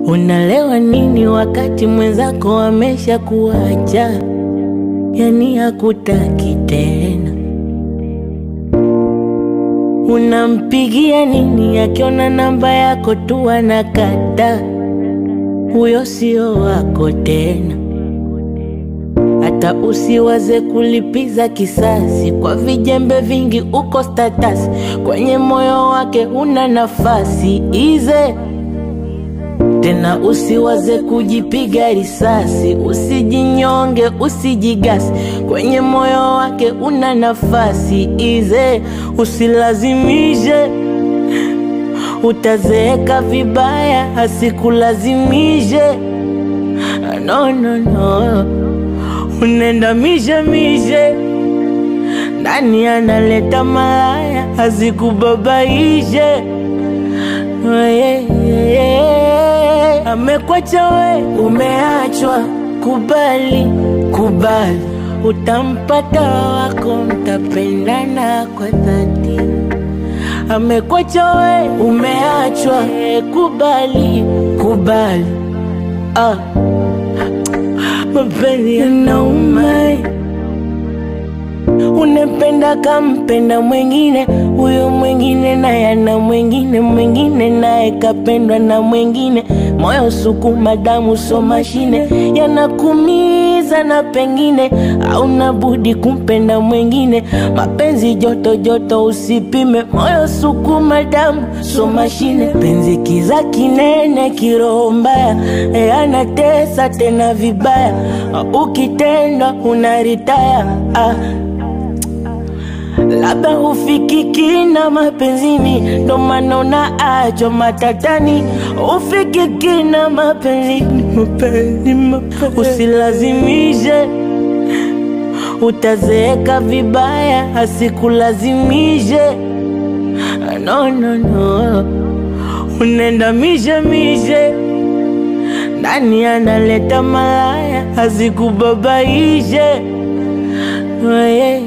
Unalewa nini wakati mwenzako amesha kuacha, yani hakutaki tena? Unampigia nini akiona namba yako tu anakata? Huyo sio wako tena. Hata usiwaze kulipiza kisasi kwa vijembe vingi, uko status kwenye moyo wake una nafasi ize tena usiwaze kujipiga risasi, usijinyonge, usijigasi, kwenye moyo wake una nafasi ize, usilazimishe, utazeeka vibaya, asikulazimishe. No, no, no, unenda mishe mishe, nani analeta malaya, asikubabaishe yeah, yeah, yeah. Amekwacha we, umeachwa, kubali, kubali, utampata wako, mtapendana kwa dhati. Amekwacha we, umeachwa, eh, kubali, kubali, ah. Mapenzi yanauma Unapenda kampenda mwengine, huyo mwengine naye ana mwengine, mwengine naye kapendwa na mwengine. Moyo sukuma, damu so mashine, yanakumiza na pengine hauna budi kumpenda mwengine. Mapenzi joto joto, usipime. Moyo sukuma, damu so mashine, penzi kiza kinene, kiroho mbaya, e, anatesa tena vibaya, ukitendwa unaritaya ah. Labda hufikiki na mapenzini, ndo maana unaachwa matatani. Hufikiki na mapenzini, mapenzi, mapenzi. Usilazimishe, utazeeka vibaya, asikulazimishe. No, no, no, unenda mishe mishe, nani analeta malaya, asikubabaishe. Oh, yeah,